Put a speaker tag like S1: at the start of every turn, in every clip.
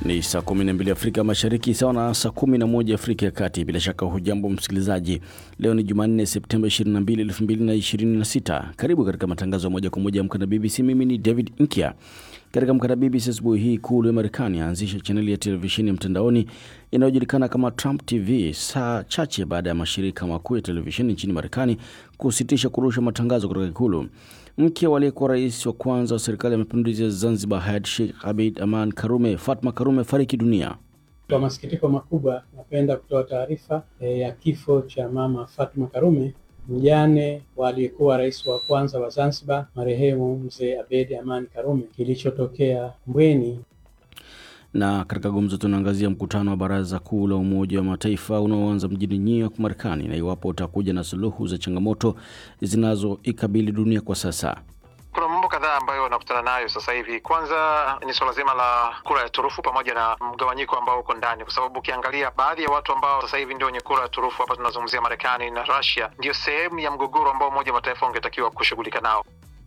S1: Ni saa 12 Afrika Mashariki, sawa na saa 11 Afrika ya Kati. Bila shaka hujambo msikilizaji, leo ni Jumanne Septemba 22, 2026. Karibu katika matangazo ya moja kwa moja ya Amka na BBC. Mimi ni David Nkia. Katika Amka na BBC asubuhi hii, ikulu ya Marekani aanzisha chaneli ya televisheni ya mtandaoni inayojulikana kama Trump TV saa chache baada ya mashirika makuu ya televisheni nchini Marekani kusitisha kurusha matangazo kutoka ikulu. Mke wa aliyekuwa rais wa kwanza wa serikali ya mapinduzi ya Zanzibar hayat Sheikh Abeid Aman Karume, Fatma Karume, fariki dunia.
S2: Kwa masikitiko makubwa, napenda kutoa taarifa e, ya kifo cha mama Fatma Karume, mjane wa aliyekuwa rais wa kwanza wa Zanzibar marehemu mzee Abeid Aman Karume, kilichotokea Mbweni.
S1: Na katika gumzo tunaangazia mkutano wa Baraza Kuu la Umoja wa Mataifa unaoanza mjini New York, Marekani, na iwapo utakuja na suluhu za changamoto zinazoikabili dunia kwa sasa.
S3: Kuna mambo kadhaa ambayo wanakutana nayo sasa hivi. Kwanza ni suala zima la kura ya turufu pamoja na mgawanyiko ambao uko ndani, kwa sababu ukiangalia baadhi ya watu ambao sasa hivi ndio wenye kura ya turufu, hapa tunazungumzia Marekani na Russia, ndio sehemu ya mgogoro ambao Umoja wa Mataifa ungetakiwa kushughulika nao.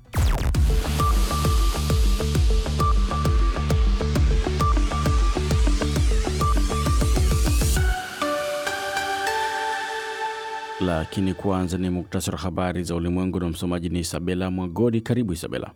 S1: Lakini kwanza ni muktasari wa habari za ulimwengu na msomaji ni Isabela Mwagodi. Karibu Isabela.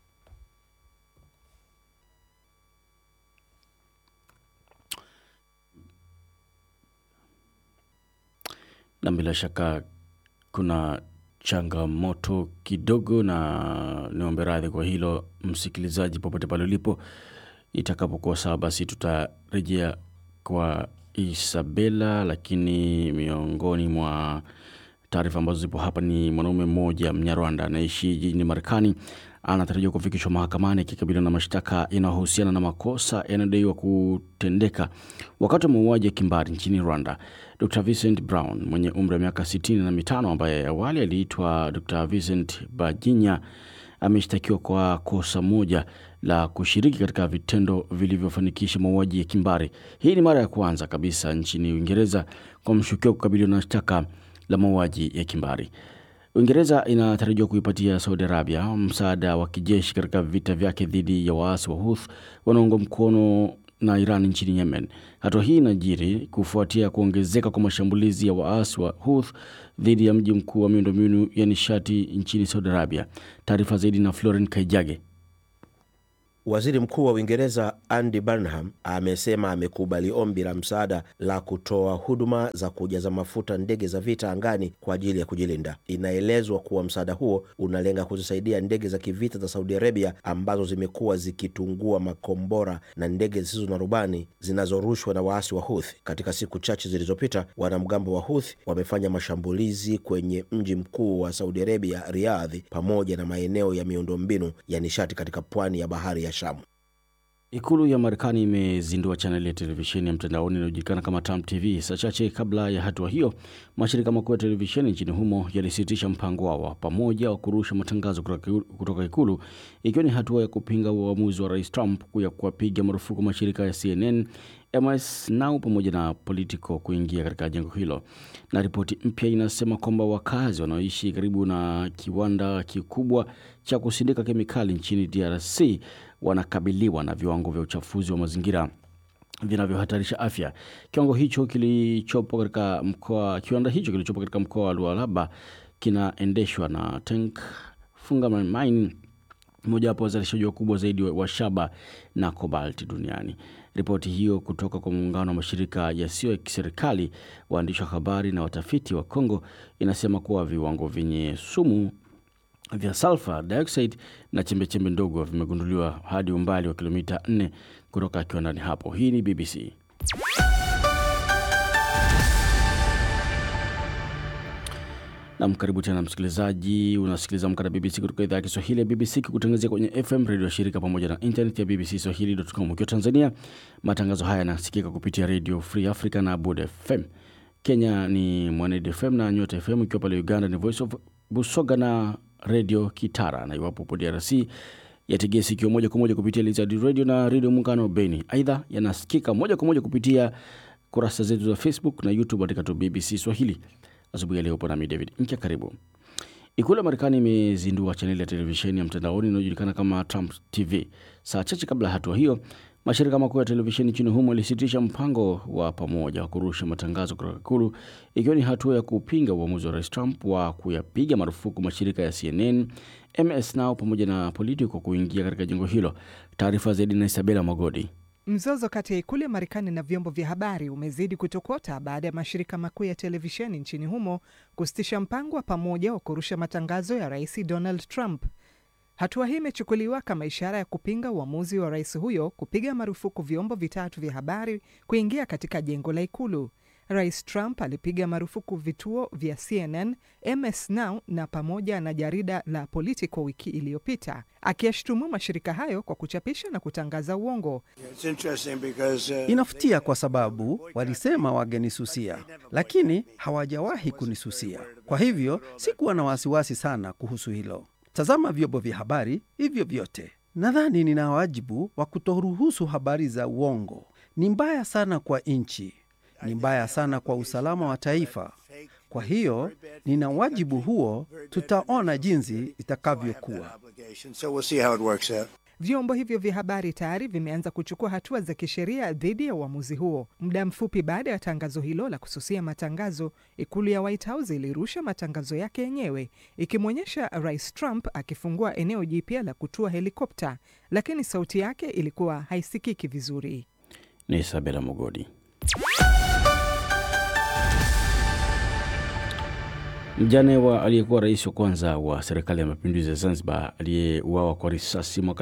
S1: Na bila shaka kuna changamoto kidogo, na niombe radhi kwa hilo msikilizaji, popote pale ulipo. Itakapokuwa sawa, basi tutarejea kwa Isabela, lakini miongoni mwa taarifa ambazo zipo hapa ni mwanaume mmoja Mnyarwanda anaishi jijini Marekani anatarajiwa kufikishwa mahakamani akikabiliwa na mashtaka yanayohusiana na makosa yanayodaiwa kutendeka wakati wa mauaji ya kimbari nchini Rwanda. Dr Vincent Brown mwenye umri wa miaka sitini na mitano ambaye awali aliitwa Dr Vincent Bajinya ameshtakiwa kwa kosa moja la kushiriki katika vitendo vilivyofanikisha mauaji ya kimbari. Hii ni mara ya kwanza kabisa nchini Uingereza kwa mshukiwa kukabiliwa na shtaka la mauaji ya kimbari. Uingereza inatarajiwa kuipatia Saudi Arabia msaada wa kijeshi katika vita vyake dhidi ya waasi wa Houthi wanaoungwa mkono na Iran nchini Yemen. Hatua hii inajiri kufuatia kuongezeka kwa mashambulizi ya waasi wa Houthi dhidi ya mji mkuu wa miundombinu ya nishati nchini Saudi Arabia. Taarifa zaidi na Floren Kaijage.
S4: Waziri Mkuu wa Uingereza Andy Burnham amesema amekubali ombi la msaada la kutoa huduma za kujaza mafuta ndege za vita angani kwa ajili ya kujilinda. Inaelezwa kuwa msaada huo unalenga kuzisaidia ndege za kivita za Saudi Arabia ambazo zimekuwa zikitungua makombora na ndege zisizo na rubani zinazorushwa na waasi wa Houthi. Katika siku chache zilizopita, wanamgambo wa Houthi wamefanya mashambulizi kwenye mji mkuu wa Saudi Arabia, Riyadh, pamoja na maeneo ya miundombinu ya nishati katika pwani ya bahari ya Shamu.
S1: Ikulu ya Marekani imezindua chaneli ya televisheni ya mtandaoni inayojulikana kama Trump TV. Saa chache kabla ya hatua hiyo, mashirika makuu ya televisheni nchini humo yalisitisha mpango wao wa pamoja wa kurusha matangazo kutoka Ikulu, ikiwa ni hatua ya kupinga uamuzi wa Rais Trump ya kuwapiga marufuku mashirika ya CNN, MS Now pamoja na Politico kuingia katika jengo hilo. Na ripoti mpya inasema kwamba wakazi wanaoishi karibu na kiwanda kikubwa cha kusindika kemikali nchini DRC wanakabiliwa na viwango vya uchafuzi wa mazingira vinavyohatarisha afya. Kiwango hicho kilichopo katika mkoa, kiwanda hicho kilichopo katika mkoa wa Lualaba kinaendeshwa na Tank Fungaman Mine, mojawapo wazalishaji wakubwa zaidi wa shaba na kobalti duniani. Ripoti hiyo kutoka kwa muungano wa mashirika yasiyo ya kiserikali, waandishi wa habari na watafiti wa Kongo inasema kuwa viwango vyenye sumu vya sulfur dioxide na chembechembe ndogo vimegunduliwa hadi umbali wa kilomita 4 kutoka kiwandani hapo. Hii ni BBC. Nam, karibu tena msikilizaji, unasikiliza Amka na BBC kutoka idhaa ya Kiswahili ya BBC kikutangazia kwenye FM redio ya shirika pamoja na internet ya BBC Swahili.com. Ukiwa Tanzania, matangazo haya yanasikika kupitia Radio Free Africa na Bud FM. Kenya ni Mwanedi FM na Nyota FM, ikiwa pale Uganda ni Voice of Busoga na redio Kitara, na iwapo upo DRC yategea sikio moja kwa moja kupitia Lizard Radio na redio Muungano Beni. Aidha, yanasikika moja kwa moja kupitia kurasa zetu za Facebook na YouTube katika tu BBC Swahili. Asubuhi ya leo upo nami David Nkya, karibu. Ikulu ya Marekani imezindua chaneli ya televisheni ya mtandaoni inayojulikana kama Trump TV. Saa chache kabla ya hatua hiyo, Mashirika makuu ya televisheni nchini humo yalisitisha mpango wa pamoja wa kurusha matangazo kutoka Ikulu, ikiwa ni hatua ya kupinga uamuzi wa Rais Trump wa kuyapiga marufuku mashirika ya CNN, MS Now pamoja na Politico kuingia katika jengo hilo. Taarifa zaidi na Isabela Magodi.
S5: Mzozo kati ya ikulu ya Marekani na vyombo vya habari umezidi kutokota baada ya mashirika makuu ya televisheni nchini humo kusitisha mpango wa pamoja wa kurusha matangazo ya Rais Donald Trump. Hatua hii imechukuliwa kama ishara ya kupinga uamuzi wa rais huyo kupiga marufuku vyombo vitatu vya habari kuingia katika jengo la ikulu. Rais Trump alipiga marufuku vituo vya CNN, MS Now na pamoja na jarida la Politico wiki iliyopita, akiyashutumu mashirika hayo kwa kuchapisha na kutangaza uongo.
S6: Inafutia kwa sababu walisema wangenisusia, lakini hawajawahi kunisusia. Kwa hivyo sikuwa na wasiwasi sana kuhusu hilo. Tazama vyombo vya habari hivyo vyote. Nadhani nina wajibu wa kutoruhusu habari za uongo. Ni mbaya sana kwa nchi, ni mbaya sana kwa usalama wa taifa. Kwa hiyo nina wajibu huo, tutaona jinsi itakavyokuwa.
S5: Vyombo hivyo vya habari tayari vimeanza kuchukua hatua za kisheria dhidi ya uamuzi huo. Muda mfupi baada ya tangazo hilo la kususia matangazo, ikulu ya White House ilirusha matangazo yake yenyewe ikimwonyesha Rais Trump akifungua eneo jipya la kutua helikopta, lakini sauti yake ilikuwa haisikiki vizuri.
S1: Ni Isabela Mogodi. Mjane wa aliyekuwa rais wa kwanza wa serikali ya mapinduzi ya Zanzibar aliyeuawa kwa risasi mwaka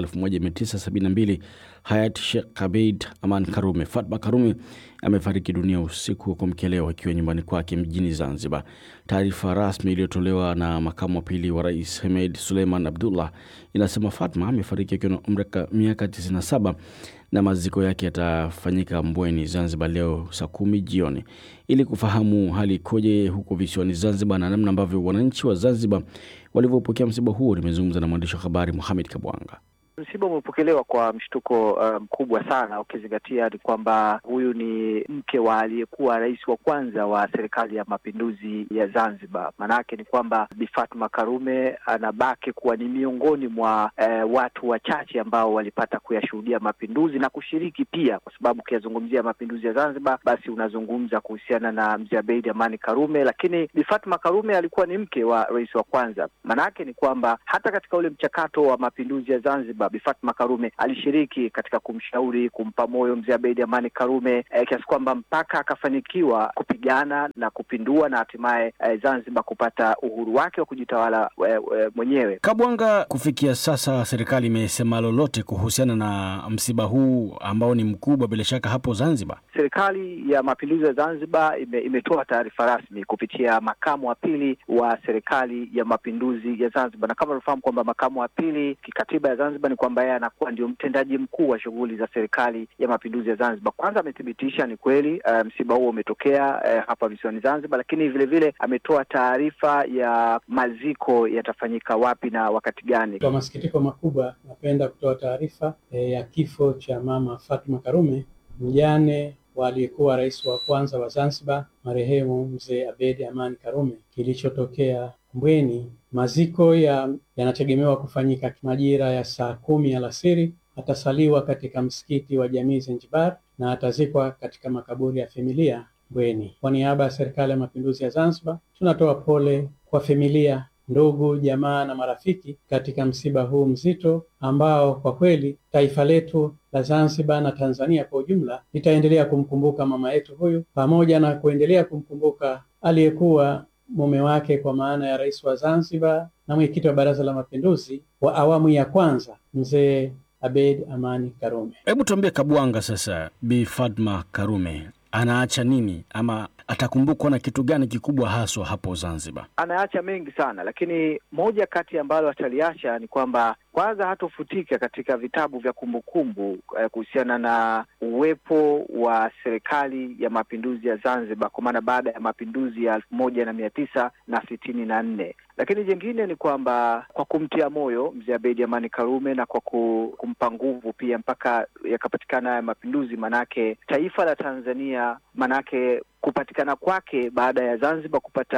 S1: 1972 hayati Sheikh Abeid Aman Karume, Fatma Karume amefariki dunia usiku wa kuamkia leo akiwa nyumbani kwake mjini Zanzibar. Taarifa rasmi iliyotolewa na makamu wa pili wa rais Hemed Suleiman Abdullah inasema Fatma amefariki akiwa na umri wa miaka 97 na maziko yake yatafanyika Mbweni, Zanzibar leo saa kumi jioni. Ili kufahamu hali ikoje huko visiwani Zanzibar na namna ambavyo wananchi wa Zanzibar walivyopokea msiba huo, nimezungumza na mwandishi wa habari Muhamed Kabwanga.
S7: Msiba umepokelewa kwa mshtuko mkubwa um, sana ukizingatia ni kwamba huyu ni mke wa aliyekuwa rais wa kwanza wa serikali ya mapinduzi ya Zanzibar. Maanake ni kwamba Bi Fatma Karume anabaki kuwa ni miongoni mwa eh, watu wachache ambao walipata kuyashuhudia mapinduzi na kushiriki pia, kwa sababu ukiyazungumzia mapinduzi ya Zanzibar basi unazungumza kuhusiana na Mzee Abeid Amani Karume, lakini Bi Fatma Karume alikuwa ni mke wa rais wa kwanza. Maanake ni kwamba hata katika ule mchakato wa mapinduzi ya Zanzibar Bi Fatma Karume alishiriki katika kumshauri, kumpa moyo mzee Abeid Amani Karume eh, kiasi kwamba mpaka akafanikiwa kupigana na kupindua na hatimaye eh, Zanzibar kupata uhuru wake wa kujitawala eh, eh, mwenyewe.
S1: Kabwanga, kufikia sasa serikali imesema lolote kuhusiana na msiba huu ambao ni mkubwa bila shaka hapo Zanzibar?
S7: Serikali ya Mapinduzi ya Zanzibar ime, imetoa taarifa rasmi kupitia makamu wa pili wa serikali ya Mapinduzi ya Zanzibar, na kama unafahamu kwamba makamu wa pili kikatiba ya Zanzibar ni kwamba yeye anakuwa ndio mtendaji mkuu wa shughuli za serikali ya mapinduzi ya Zanzibar. Kwanza amethibitisha ni kweli uh, msiba huo umetokea uh, hapa visiwani Zanzibar, lakini vile vile ametoa taarifa ya maziko yatafanyika wapi na wakati gani.
S2: Kwa masikitiko makubwa, napenda kutoa taarifa eh, ya kifo cha mama Fatma Karume, mjane wa aliyekuwa rais wa kwanza wa Zanzibar marehemu mzee Abeid Amani Karume, kilichotokea Mbweni. Maziko yanategemewa ya kufanyika majira ya saa kumi alasiri. Atasaliwa katika msikiti wa Jamii Zanzibar na atazikwa katika makaburi ya familia Mbweni. Kwa niaba ya Serikali ya Mapinduzi ya Zanzibar, tunatoa pole kwa familia, ndugu, jamaa na marafiki katika msiba huu mzito ambao kwa kweli taifa letu la Zanzibar na Tanzania kwa ujumla litaendelea kumkumbuka mama yetu huyu pamoja na kuendelea kumkumbuka aliyekuwa mume wake kwa maana ya rais wa Zanzibar na mwenyekiti wa Baraza la Mapinduzi wa awamu ya kwanza mzee Abeid Amani Karume.
S1: Hebu tuambie Kabwanga, sasa Bi Fatma Karume anaacha nini ama atakumbukwa na kitu gani kikubwa haswa hapo Zanzibar?
S7: Anaacha mengi sana, lakini moja kati ambalo ataliacha ni kwamba kwanza hatofutika katika vitabu vya kumbukumbu eh, kuhusiana na uwepo wa serikali ya mapinduzi ya Zanzibar, kwa maana baada ya mapinduzi ya elfu moja na mia tisa na sitini na nne. Lakini jingine ni kwamba kwa kumtia moyo mzee Abeid Amani Karume na kwa kumpa nguvu pia mpaka yakapatikana haya mapinduzi, manake taifa la Tanzania, manake kupatikana kwake baada ya Zanzibar kupata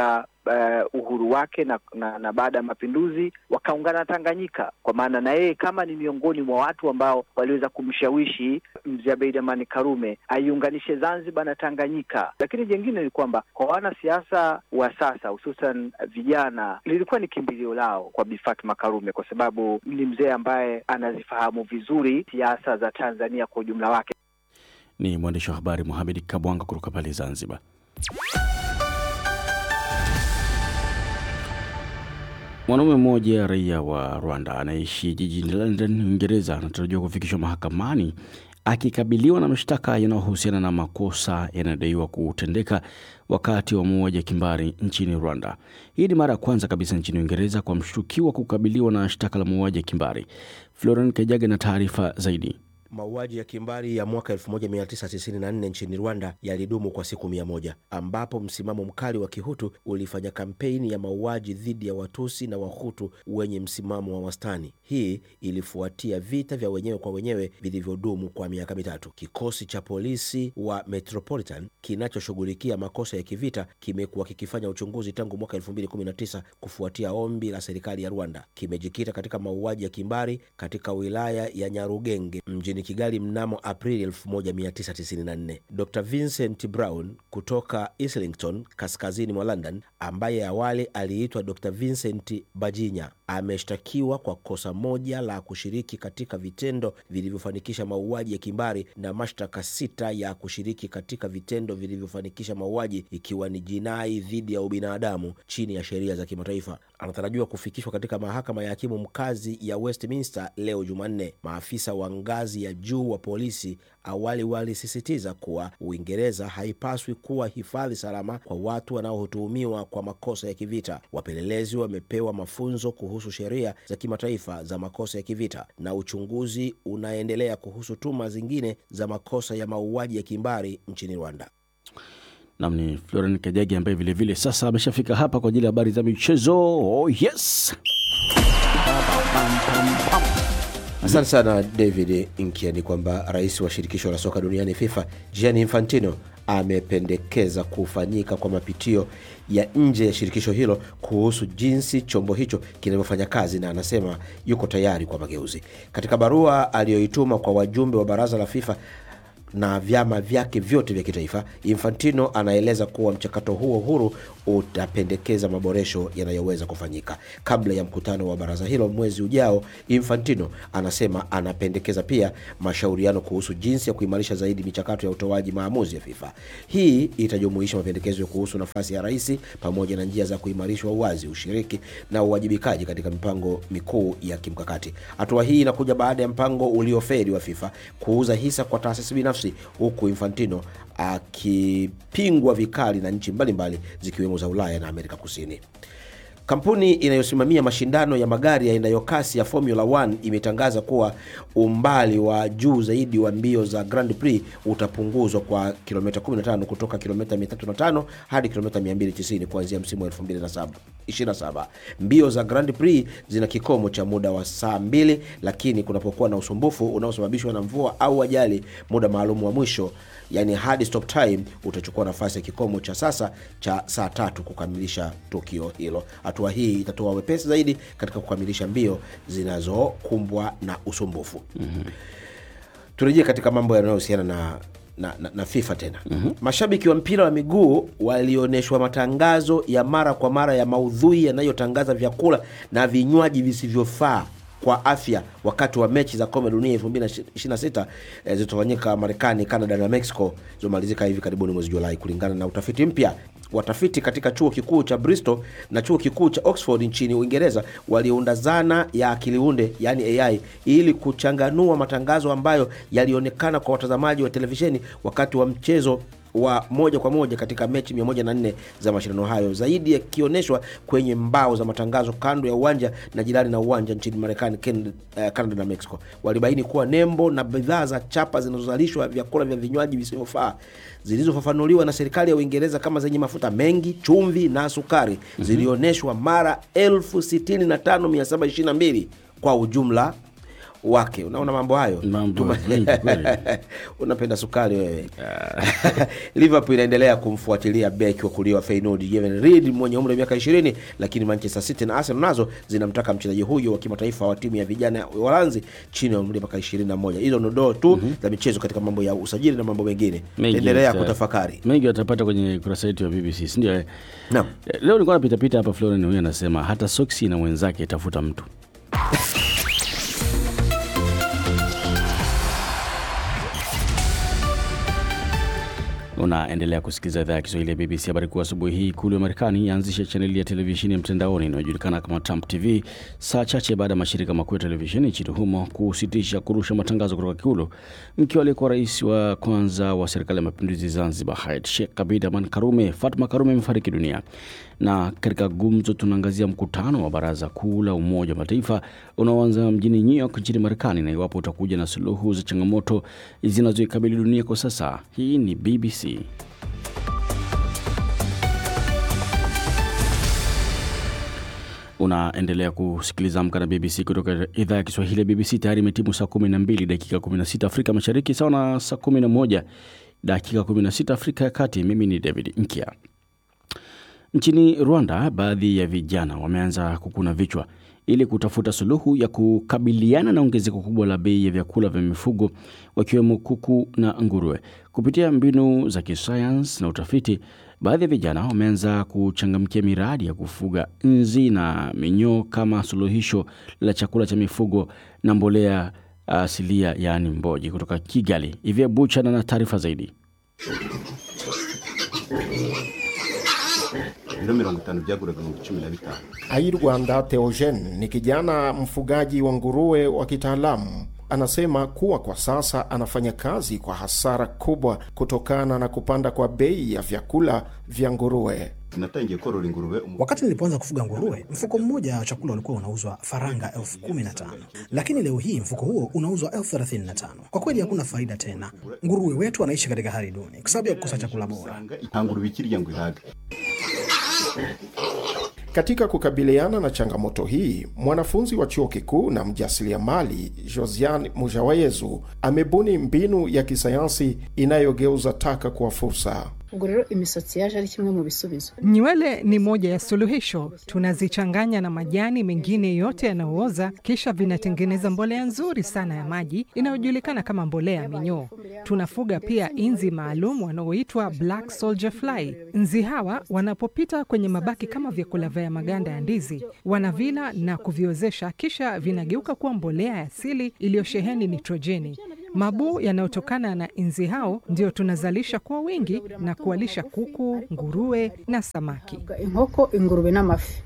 S7: uh, uhuru wake na, na, na baada ya mapinduzi wakaungana na Tanganyika, kwa maana na yeye kama ni miongoni mwa watu ambao waliweza kumshawishi mzee Abeid Amani Karume aiunganishe Zanzibar na Tanganyika. Lakini jengine ni kwamba kwa wanasiasa wa sasa hususan vijana, lilikuwa ni kimbilio lao kwa Bi Fatma Karume kwa sababu ni mzee ambaye anazifahamu vizuri siasa za Tanzania kwa ujumla wake.
S1: Ni mwandishi wa habari Mohamed Kabwanga kutoka pale Zanzibar. Mwanaume mmoja raia wa Rwanda anaishi jijini London, Uingereza, anatarajiwa kufikishwa mahakamani akikabiliwa na mashtaka yanayohusiana na makosa yanayodaiwa kutendeka wakati wa mauaji ya kimbari nchini Rwanda. Hii ni mara ya kwanza kabisa nchini Uingereza kwa mshukiwa kukabiliwa na shtaka la mauaji ya kimbari. Florian Kajaga na taarifa zaidi.
S4: Mauaji ya kimbari ya mwaka 1994 nchini Rwanda yalidumu kwa siku mia moja ambapo msimamo mkali wa Kihutu ulifanya kampeni ya mauaji dhidi ya Watusi na Wahutu wenye msimamo wa wastani. Hii ilifuatia vita vya wenyewe kwa wenyewe vilivyodumu kwa miaka mitatu. Kikosi cha polisi wa Metropolitan kinachoshughulikia makosa ya kivita kimekuwa kikifanya uchunguzi tangu mwaka 2019 kufuatia ombi la serikali ya Rwanda. Kimejikita katika mauaji ya kimbari katika wilaya ya Nyarugenge mjini Kigali mnamo Aprili 1994. Dr Vincent Brown kutoka Islington, kaskazini mwa London, ambaye awali aliitwa Dr Vincent Bajinya, ameshtakiwa kwa kosa moja la kushiriki katika vitendo vilivyofanikisha mauaji ya kimbari na mashtaka sita ya kushiriki katika vitendo vilivyofanikisha mauaji, ikiwa ni jinai dhidi ya ubinadamu chini ya sheria za kimataifa. Anatarajiwa kufikishwa katika mahakama ya hakimu mkazi ya Westminster leo Jumanne. Maafisa wa ngazi ya juu wa polisi awali walisisitiza kuwa Uingereza haipaswi kuwa hifadhi salama kwa watu wanaotuhumiwa kwa makosa ya kivita. Wapelelezi wamepewa mafunzo kuhusu sheria za kimataifa za makosa ya kivita na uchunguzi unaendelea kuhusu tuma zingine za makosa ya mauaji ya kimbari nchini Rwanda.
S1: Nam ni Florian Kajagi ambaye vilevile sasa ameshafika hapa kwa ajili ya habari za michezo. Oh, yes.
S4: Asante sana David Inkia. Ni kwamba rais wa shirikisho la soka duniani FIFA Gianni Infantino amependekeza kufanyika kwa mapitio ya nje ya shirikisho hilo kuhusu jinsi chombo hicho kinavyofanya kazi, na anasema yuko tayari kwa mageuzi. Katika barua aliyoituma kwa wajumbe wa baraza la FIFA na vyama vyake vyote vya kitaifa, Infantino anaeleza kuwa mchakato huo huru utapendekeza maboresho yanayoweza kufanyika kabla ya mkutano wa baraza hilo mwezi ujao. Infantino anasema anapendekeza pia mashauriano kuhusu jinsi ya kuimarisha zaidi michakato ya utoaji maamuzi ya FIFA. Hii itajumuisha mapendekezo kuhusu nafasi ya rais pamoja na njia za kuimarishwa uwazi, ushiriki na uwajibikaji katika mipango mikuu ya kimkakati. Hatua hii inakuja baada ya mpango uliofeli wa FIFA kuuza hisa kwa taasisi binafsi, huku Infantino akipingwa vikali na nchi mbalimbali zikiwemo za Ulaya na Amerika Kusini. Kampuni inayosimamia mashindano ya magari yaendayo kasi ya Formula 1 imetangaza kuwa umbali wa juu zaidi wa mbio za Grand Prix utapunguzwa kwa kilomita 15 kutoka kilomita 305 hadi kilomita 290 kuanzia msimu wa 2027. Mbio za Grand Prix zina kikomo cha muda wa saa mbili, lakini kunapokuwa na usumbufu unaosababishwa na mvua au ajali, muda maalum wa mwisho yani hard stop time utachukua nafasi ya kikomo cha sasa cha saa tatu kukamilisha tukio hilo. Hatua hii itatoa wepesi zaidi katika kukamilisha mbio zinazokumbwa na usumbufu. mm-hmm. Turejee katika mambo yanayohusiana na na, na, na FIFA tena. mm-hmm. Mashabiki wa mpira wa miguu walionyeshwa matangazo ya mara kwa mara ya maudhui yanayotangaza vyakula na vinywaji visivyofaa kwa afya wakati wa mechi za kombe dunia 2026 eh, zilizofanyika Marekani, Canada na Mexico zilizomalizika hivi karibuni mwezi Julai, kulingana na utafiti mpya. Watafiti katika chuo kikuu cha Bristol na chuo kikuu cha Oxford nchini Uingereza waliunda zana ya akiliunde yani AI ili kuchanganua matangazo ambayo yalionekana kwa watazamaji wa televisheni wakati wa mchezo wa moja kwa moja katika mechi 104 za mashindano hayo, zaidi yakionyeshwa kwenye mbao za matangazo kando ya uwanja na jirani na uwanja nchini Marekani, Canada na Mexico. Walibaini kuwa nembo na bidhaa za chapa zinazozalishwa vyakula vya vinywaji visivyofaa zilizofafanuliwa na serikali ya Uingereza kama zenye mafuta mengi, chumvi na sukari mm-hmm. zilionyeshwa mara 65722 kwa ujumla wake. Unaona mambo hayo,
S1: Mambo
S4: Tuma-
S1: mengi kweli.
S4: unapenda sukari wewe. Liverpool inaendelea kumfuatilia beki wa kulia wa Feyenoord Steven Reed mwenye umri wa miaka 20, lakini Manchester City na Arsenal nazo zinamtaka mchezaji huyo wa kimataifa wa timu ya vijana ya Uholanzi chini ya umri wa miaka 21. Hizo ndo doo tu za michezo katika mambo ya usajili na mambo mengine.
S1: Mengi
S4: Endelea
S1: uta-
S4: kutafakari.
S1: mengi watapata kwenye kurasa yetu ya BBC, si ndio? eh?
S4: Naam.
S1: Eh, Leo nilikuwa napitapita hapa, Floren huyu anasema hata soksi na mwenzake tafuta mtu. Unaendelea kusikiliza idhaa ya Kiswahili ya BBC. Habari kuu asubuhi hii, ikulu ya Marekani yaanzisha chaneli ya televisheni ya mtandaoni inayojulikana kama Trump TV saa chache baada ya mashirika makuu ya televisheni nchini humo kusitisha kurusha matangazo kutoka Ikulu. Mke aliyekuwa rais wa kwanza wa serikali ya mapinduzi Zanzibar, Hayat Sheikh Abeid Aman Karume, Fatma Karume, amefariki dunia. Na katika gumzo, tunaangazia mkutano wa Baraza Kuu la Umoja wa Mataifa unaoanza mjini New York nchini Marekani, na iwapo utakuja na suluhu za changamoto zinazoikabili dunia kwa sasa. Hii ni BBC. Unaendelea kusikiliza Amka na BBC kutoka idhaa ya Kiswahili ya BBC. Tayari imetimu saa 12 dakika 16 Afrika Mashariki, sawa na saa 11 dakika 16 Afrika ya Kati. Mimi ni David Nkia. Nchini Rwanda, baadhi ya vijana wameanza kukuna vichwa ili kutafuta suluhu ya kukabiliana na ongezeko kubwa la bei ya vyakula vya mifugo wakiwemo kuku na nguruwe. Kupitia mbinu za kisayansi na utafiti, baadhi ya vijana wameanza kuchangamkia miradi ya kufuga nzi na minyoo kama suluhisho la chakula cha mifugo na mbolea asilia, yaani mboji. Kutoka Kigali, Ivia Buchana na taarifa zaidi.
S8: ibiro mirongo itanu byaguraga ibihumbi cumi na bitanu
S9: Ai Rwanda Theogene ni kijana mfugaji wa nguruwe wa kitaalamu. Anasema kuwa kwa sasa anafanya kazi kwa hasara kubwa kutokana na kupanda kwa bei ya vyakula vya nguruwe.
S8: natangiye korora ingurube umu-
S10: Wakati nilipoanza kufuga nguruwe, mfuko mmoja wa chakula ulikuwa unauzwa faranga elfu kumi na tano lakini leo hii mfuko huo unauzwa elfu thelathini na tano Kwa kweli hakuna faida tena. Nguruwe wetu wanaishi katika hali duni kwa sababu ya kukosa chakula bora.
S8: nta ngurube ikirya ngo ihage
S9: Katika kukabiliana na changamoto hii, mwanafunzi wa chuo kikuu na mjasiriamali Josiane Mujawayezu amebuni mbinu ya kisayansi inayogeuza taka kuwa fursa.
S11: ubwo rero imisatsi yaje ari kimwe mu bisubizo
S5: Nywele ni moja ya suluhisho. Tunazichanganya na majani mengine yote yanayooza, kisha vinatengeneza mbolea nzuri sana ya maji inayojulikana kama mbolea ya minyoo. Tunafuga pia inzi maalum wanaoitwa black soldier fly. Nzi hawa wanapopita kwenye mabaki kama vyakula vya maganda ya ndizi, wanavila na kuviozesha, kisha vinageuka kuwa mbolea ya asili iliyosheheni nitrojeni. Mabuu yanayotokana na inzi hao ndio tunazalisha kwa wingi na kuwalisha kuku, nguruwe na samaki.
S11: inkoko ingurube n'amafi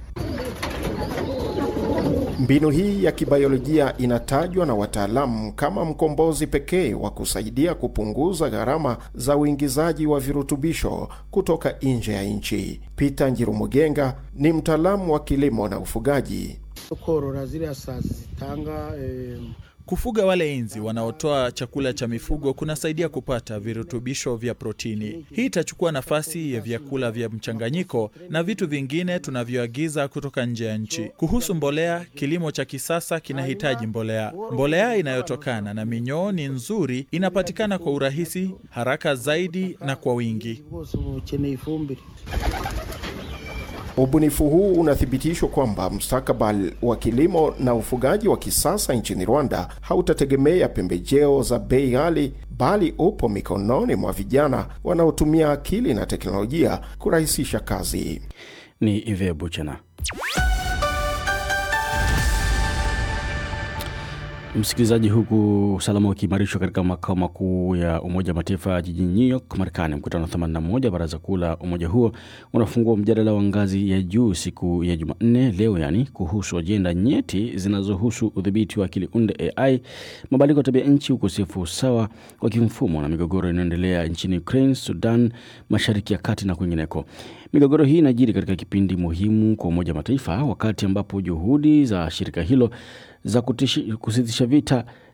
S9: Mbinu hii ya kibiolojia inatajwa na wataalamu kama mkombozi pekee wa kusaidia kupunguza gharama za uingizaji wa virutubisho kutoka nje ya nchi. Peter Njirumugenga ni mtaalamu wa kilimo na ufugaji.
S12: korora zile saa zitanga eh,
S13: Kufuga wale inzi wanaotoa chakula cha mifugo kunasaidia kupata virutubisho vya protini. Hii itachukua nafasi ya vyakula vya mchanganyiko na vitu vingine tunavyoagiza kutoka nje ya nchi. Kuhusu mbolea, kilimo cha kisasa kinahitaji mbolea. Mbolea inayotokana na minyoo ni nzuri, inapatikana kwa urahisi, haraka zaidi na kwa wingi.
S12: bose bukeneye ifumbire
S9: Ubunifu huu unathibitishwa kwamba mustakabali wa kilimo na ufugaji wa kisasa nchini Rwanda hautategemea pembejeo za bei ghali, bali upo mikononi mwa vijana wanaotumia akili na teknolojia kurahisisha kazi.
S1: Ni Ive Buchana. Msikilizaji, huku usalama ukiimarishwa katika makao makuu ya Umoja wa Mataifa jijini New York, Marekani, mkutano wa 81 baraza kuu la umoja huo unafungua mjadala wa ngazi ya juu siku ya Jumanne leo, yani kuhusu ajenda nyeti zinazohusu udhibiti wa akili unde AI, mabadiliko ya tabia nchi, ukosefu wa usawa wa kimfumo na migogoro inayoendelea nchini Ukraine, Sudan, Mashariki ya Kati na kwingineko. Migogoro hii inajiri katika kipindi muhimu kwa Umoja wa Mataifa, wakati ambapo juhudi za shirika hilo za kutishi- kusitisha vita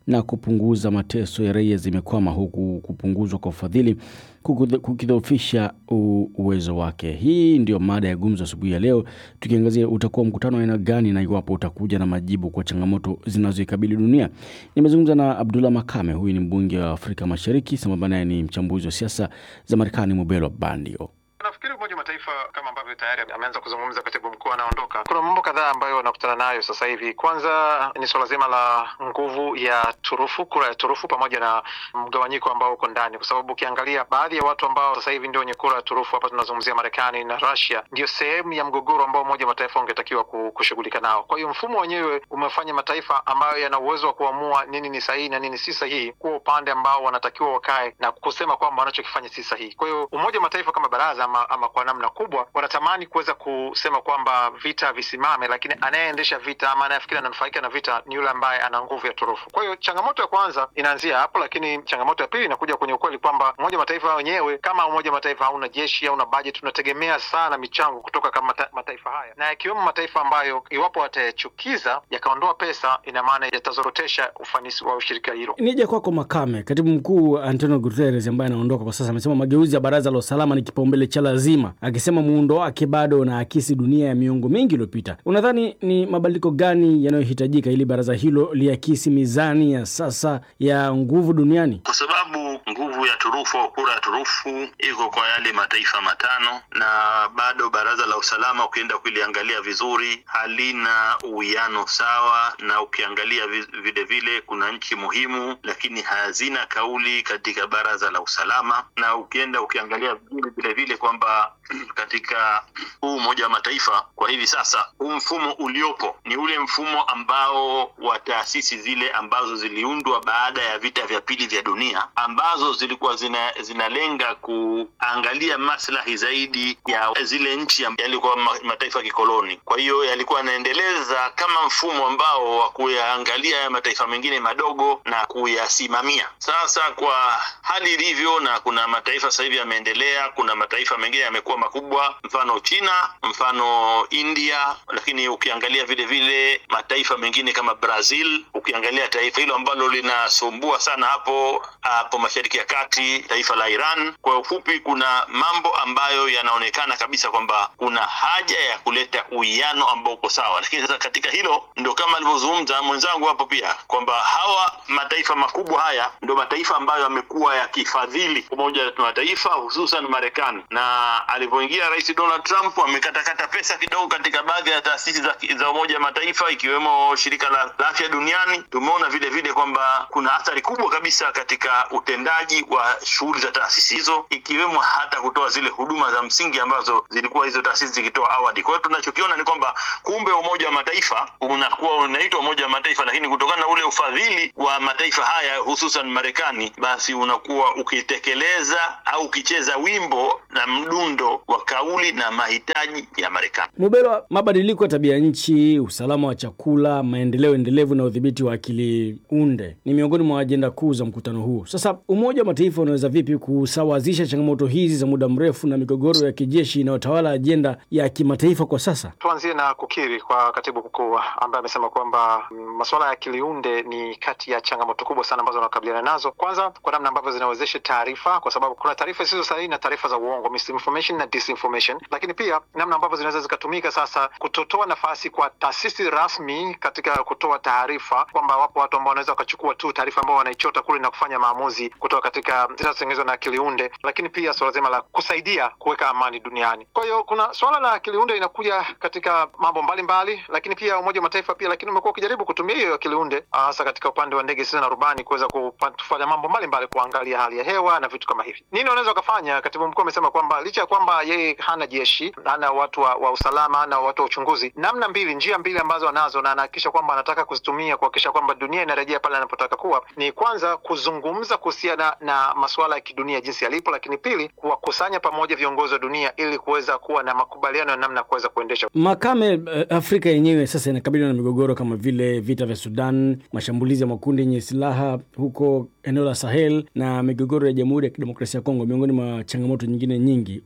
S1: na kupunguza mateso ya raia zimekwama, huku kupunguzwa kwa ufadhili kukidhoofisha uwezo wake. Hii ndio mada ya gumzo asubuhi ya leo, tukiangazia utakuwa mkutano wa aina gani na iwapo utakuja na majibu kwa changamoto zinazoikabili dunia. Nimezungumza na Abdullah Makame, huyu ni mbunge wa Afrika Mashariki, sambamba naye ni mchambuzi wa siasa za Marekani, Mubelo Bandio.
S3: Nafikiri Umoja wa Mataifa kama ambavyo tayari ameanza kuzungumza katibu mkuu anaondoka, kuna mambo kadhaa ambayo wanakutana nayo sasa hivi. Kwanza ni suala zima la nguvu ya turufu, kura ya turufu, pamoja na mgawanyiko ambao uko ndani, kwa sababu ukiangalia baadhi ya watu ambao sasa hivi ndio wenye kura ya turufu, hapa tunazungumzia Marekani na Russia, ndio sehemu ya mgogoro ambao Umoja wa Mataifa ungetakiwa kushughulika nao. Kwa hiyo mfumo wenyewe umefanya mataifa ambayo yana uwezo wa kuamua nini ni sahihi na nini si sahihi kuwa upande ambao wanatakiwa wakae na kusema kwamba wanachokifanya si sahihi. Kwa hiyo Umoja wa Mataifa kama baraza ama, ama kwa namna kubwa wanatamani kuweza kusema kwamba vita visimame, lakini anayeendesha vita ama anayefikiri ananufaika na vita ni yule ambaye ana nguvu ya turufu. Kwa hiyo changamoto ya kwanza inaanzia hapo, lakini changamoto ya pili inakuja kwenye ukweli kwamba Umoja wa Mataifa wenyewe kama Umoja wa Mataifa hauna jeshi, hauna bajeti, tunategemea sana michango kutoka kama mata, mataifa haya na yakiwemo mataifa ambayo iwapo watayachukiza yakaondoa pesa, ina maana yatazorotesha ufanisi wa ushirika hilo.
S1: Nije kwako Makame, katibu mkuu Antonio Guterres ambaye anaondoka kwa sasa amesema mageuzi ya Baraza la Usalama ni kipaumbele cha lazima, akisema muundo wake bado unaakisi dunia ya miongo mingi iliyopita. Unadhani ni mabadiliko gani yanayohitajika ili baraza hilo liakisi mizani ya sasa ya nguvu duniani?
S14: Kwa sababu nguvu ya turufu au kura ya turufu iko kwa yale mataifa matano, na bado baraza la usalama ukienda kuliangalia vizuri halina uwiano sawa, na ukiangalia vile vile kuna nchi muhimu lakini hazina kauli katika baraza la usalama, na ukienda ukiangalia vile vile vile kwamba katika huu Umoja wa Mataifa kwa hivi sasa, huu mfumo uliopo ni ule mfumo ambao wa taasisi zile ambazo ziliundwa baada ya vita vya pili vya dunia, ambazo zilikuwa zina, zinalenga kuangalia maslahi zaidi ya zile nchi yalikuwa mataifa ya kikoloni. Kwa hiyo yalikuwa yanaendeleza kama mfumo ambao wa kuyaangalia ya mataifa mengine madogo na kuyasimamia. Sasa kwa hali ilivyo, na kuna mataifa sasa hivi yameendelea, kuna mataifa mengine yamekuwa makubwa, mfano China, mfano India, lakini ukiangalia vile vile mataifa mengine kama Brazil, ukiangalia taifa hilo ambalo linasumbua sana hapo hapo Mashariki ya Kati, taifa la Iran. Kwa ufupi, kuna mambo ambayo yanaonekana kabisa kwamba kuna haja ya kuleta uwiano ambao uko sawa, lakini sasa katika hilo ndo kama alivyozungumza mwenzangu hapo pia kwamba hawa mataifa makubwa haya ndo mataifa ambayo yamekuwa yakifadhili Umoja wa Mataifa, hususan Marekani na alivyoingia Rais Donald Trump amekatakata pesa kidogo katika baadhi ya taasisi za, za Umoja wa Mataifa ikiwemo shirika la afya duniani. Tumeona vile vile kwamba kuna athari kubwa kabisa katika utendaji wa shughuli za taasisi hizo, ikiwemo hata kutoa zile huduma za msingi ambazo zilikuwa hizo taasisi zikitoa awali. Kwa hiyo tunachokiona ni kwamba kumbe Umoja wa Mataifa unakuwa unaitwa Umoja wa Mataifa, lakini kutokana na ule ufadhili wa mataifa haya hususan Marekani, basi unakuwa ukitekeleza au ukicheza wimbo na mdundo wa kauli na mahitaji ya Marekani.
S1: Mubelwa, mabadiliko ya tabia nchi, usalama wa chakula, maendeleo endelevu na udhibiti wa akili unde ni miongoni mwa ajenda kuu za mkutano huu. Sasa Umoja wa Mataifa unaweza vipi kusawazisha changamoto hizi za muda mrefu na migogoro ya kijeshi inayotawala ajenda ya kimataifa kwa sasa?
S3: Tuanzie na kukiri kwa katibu mkuu ambaye amesema kwamba masuala ya akili unde ni kati ya changamoto kubwa sana ambazo wanakabiliana nazo, kwanza kwa namna ambavyo zinawezesha taarifa, kwa sababu kuna taarifa zisizo sahihi na taarifa za uongo, misinformation na disinformation, lakini pia namna ambavyo zinaweza zikatumika sasa kutotoa nafasi kwa taasisi rasmi katika kutoa taarifa, kwamba wapo watu ambao wanaweza wakachukua tu taarifa ambao wanaichota kule na kufanya maamuzi kutoka katika zinazotengenezwa na akili unde, lakini pia suala zima la kusaidia kuweka amani duniani. Kwa hiyo kuna suala la akili unde inakuja katika mambo mbalimbali mbali, lakini pia Umoja wa Mataifa pia, lakini umekuwa ukijaribu kutumia hiyo akili unde hasa katika upande wa ndege zisizo na rubani kuweza kufanya mambo mbalimbali, kuangalia hali ya hewa na vitu kama hivi. Nini wanaweza wakafanya? Katibu mkuu amesema kwamba licha ya kwamba yeye hana jeshi, hana watu wa, wa usalama, hana watu wa uchunguzi, namna mbili, njia mbili ambazo anazo na anahakikisha kwamba anataka kuzitumia kuhakikisha kwamba dunia inarejea pale anapotaka kuwa, ni kwanza kuzungumza kuhusiana na masuala ya kidunia jinsi yalipo, lakini pili kuwakusanya pamoja viongozi wa dunia ili kuweza kuwa na makubaliano ya namna ya kuweza kuendesha
S1: Makame. Afrika yenyewe sasa inakabiliwa na migogoro kama vile vita vya Sudan, mashambulizi ya makundi yenye silaha huko eneo la Sahel na migogoro ya Jamhuri ya Kidemokrasia ya Kongo, miongoni mwa changamoto nyingine nyingi. Umoja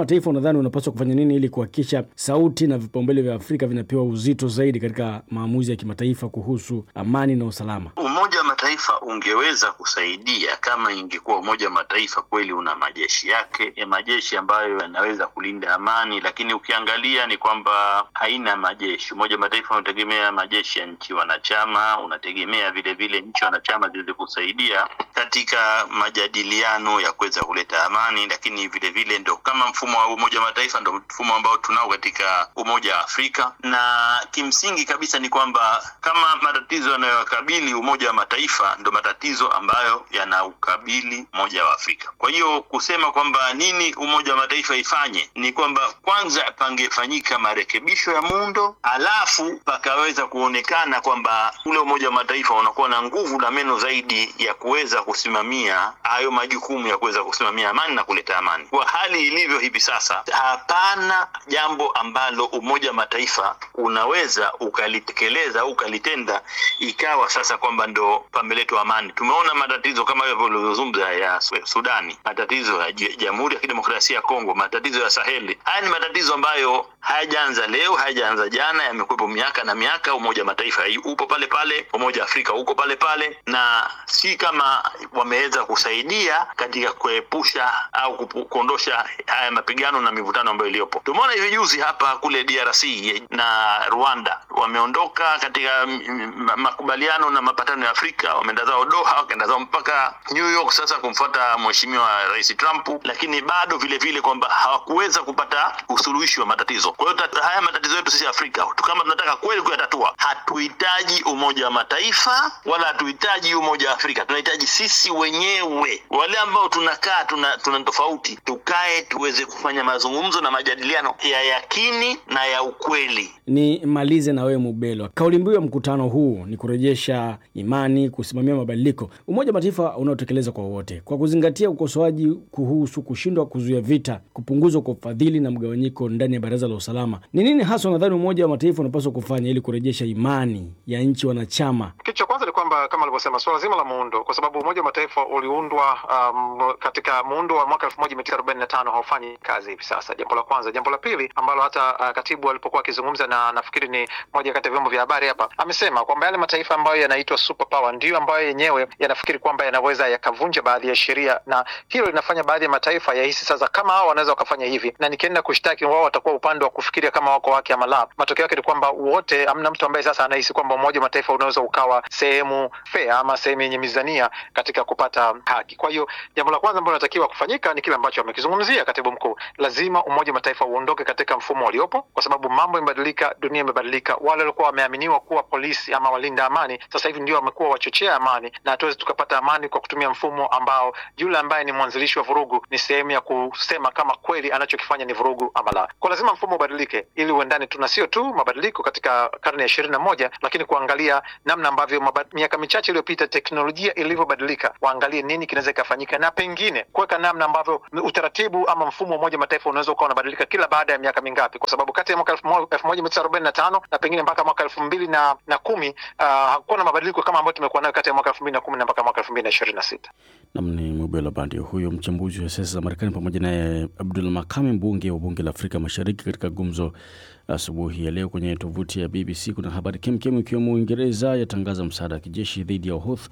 S1: Mataifa unadhani unapaswa kufanya nini ili kuhakikisha sauti na vipaumbele vya Afrika vinapewa uzito zaidi katika maamuzi ya kimataifa kuhusu amani na usalama?
S14: Umoja wa Mataifa ungeweza kusaidia kama ingekuwa Umoja wa Mataifa kweli una majeshi yake ya majeshi ambayo yanaweza kulinda amani, lakini ukiangalia ni kwamba haina majeshi. Umoja wa Mataifa unategemea majeshi ya nchi wanachama, unategemea vile vile nchi wanachama ziweze kusaidia katika majadiliano ya kuweza kuleta amani, lakini vile vile ndo kama mfumo wa Umoja wa Mataifa ndo mfumo ambao tunao katika Umoja wa Afrika, na kimsingi kabisa ni kwamba kama matatizo yanayowakabili Umoja wa Mataifa ndo matatizo ambayo yanaukabili Umoja wa Afrika. Kwa hiyo kusema kwamba nini Umoja wa Mataifa ifanye ni kwamba kwanza pangefanyika marekebisho ya muundo, alafu pakaweza kuonekana kwamba ule Umoja wa Mataifa unakuwa na nguvu na meno zaidi ya kuweza kusimamia hayo majukumu ya kuweza kusimamia amani na kuleta amani. Kwa hali ilivyo hivi sasa, hapana jambo ambalo Umoja wa Mataifa unaweza ukalitekeleza au ukalitenda ikawa sasa kwamba ndo pameletwa amani. Tumeona matatizo kama hivyo ulivyozungumza ya Sudani, matatizo ya Jamhuri ya Kidemokrasia ya Kongo, matatizo ya Saheli. Haya ni matatizo ambayo hayajaanza leo, hayajaanza jana, yamekuwepo miaka na miaka. Umoja wa Mataifa upo pale pale, Umoja wa Afrika uko pale pale, na si kama wameweza kusaidia katika kuepusha au kuondosha haya mapigano na mivutano ambayo iliyopo. Tumeona hivi juzi hapa kule DRC na Rwanda wameondoka katika makubaliano na mapatano ya Afrika, wameenda zao Doha, wakaenda zao mpaka New York sasa kumfuata mheshimiwa Rais Trump, lakini bado vile vile kwamba hawakuweza kupata usuluhishi wa matatizo. Kwa hiyo haya matatizo yetu sisi Afrika, kama tunataka kweli kuyatatua, hatuhitaji Umoja wa Mataifa wala hatuhitaji Umoja wa Afrika, tunahitaji sisi wenyewe, wale ambao tunakaa tuna, tuna tofauti, tukae tuweze kufanya mazungumzo na majadiliano ya yakini na ya ukweli.
S1: Ni malize na wewe Mubelwa, kauli mbiu ya mkutano huu ni kurejesha imani, kusimamia mabadiliko. Umoja wa Mataifa unaotekeleza kwa wote, kwa kuzingatia ukosoaji kuhusu kushindwa kuzuia vita, kupunguzwa kwa ufadhili na mgawanyiko ndani ya Baraza la Usalama. Ni nini hasa unadhani Umoja wa Mataifa unapaswa kufanya ili kurejesha imani ya nchi wanachama?
S3: Kitu cha kwanza ni kwamba kama alivyosema, suala zima la muundo, kwa sababu Umoja wa Mataifa uliundwa um, katika muundo wa mwaka elfu moja mia tisa arobaini na tano haufanyi kazi hivi sasa. Jambo la kwanza. Jambo la pili ambalo hata uh, katibu alipokuwa akizungumza na nafikiri ni moja kati ya vyombo vya habari hapa, amesema kwamba yale mataifa ambayo yanaitwa super power ndiyo ambayo yenyewe yanafikiri kwamba yanaweza yakavunja baadhi ya sheria, na hilo linafanya baadhi ya mataifa yahisi sasa kama hao wanaweza wakafanya hivi, na nikienda kushtaki wao watakuwa upande wa kufikiria kama wako wake ama la. Matokeo yake ni kwamba wote, amna mtu ambaye sasa anahisi kwamba Umoja wa Mataifa unaweza ukawa sehemu fair ama sehemu yenye mizania katika kupata haki. Kwa hiyo jambo la kwanza ambalo linatakiwa kufanyika ni kile ambacho amekizungumzia katibu mkuu, lazima Umoja wa Mataifa uondoke katika mfumo uliopo, kwa sababu mambo yamebadilika, dunia imebadilika. Wale walikuwa wameaminiwa kuwa polisi ama walinda amani, sasa hivi ndio wamekuwa wachochea amani, na hatuwezi tukapata amani kwa kutumia mfumo ambao yule ambaye ni mwanzilishi wa vurugu ni sehemu ya kusema kama kweli anachokifanya ni vurugu ama la. Kwa lazima mfumo ubadilike ili uendane tu na sio tu mabadiliko katika karne ya ishirini na moja, lakini kuangalia namna ambavyo miaka michache iliyopita teknolojia ilivyobadilika, waangalie nini kinaweza ikafanyika, na pengine kuweka namna ambavyo utaratibu ama mfumo wa Umoja Mataifa unaweza ukawa unabadilika kila baada ya miaka mingapi, kwa sababu kati ya mwaka elfu moja mia tisa arobaini na tano na pengine mpaka mwaka elfu mbili na, na kumi uh, hakuwa na mabadiliko kama ambayo tumekuwa nayo kati ya mwaka elfu mbili na kumi na mpaka mwaka elfu mbili na ishirini na sita.
S1: Nam ni Mubelo Bandio huyo mchambuzi wa siasa za Marekani, pamoja naye Abdul Makame, mbunge wa bunge la Afrika Mashariki, katika gumzo asubuhi ya leo. Kwenye tovuti ya BBC kuna habari kemkem, ikiwemo Uingereza yatangaza msaada wa kijeshi dhidi ya Houthi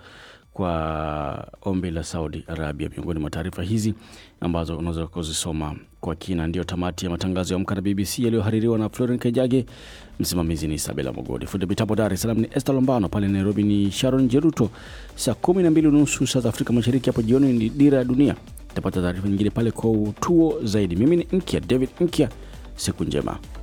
S1: kwa ombi la Saudi Arabia. Miongoni mwa taarifa hizi ambazo unaweza kuzisoma kwa kina. Ndiyo tamati ya matangazo ya Amka na BBC yaliyohaririwa na Floren Kejage. Msimamizi ni Isabela Mogodi, fundi mitambo Dar es Salaam ni Esther Lombano, pale Nairobi ni Sharon Jeruto. Saa kumi na mbili unusu saa za Afrika Mashariki, hapo jioni ni Dira ya Dunia. Tapata taarifa nyingine pale kwa utuo zaidi. Mimi ni Nkya David Nkya, siku njema.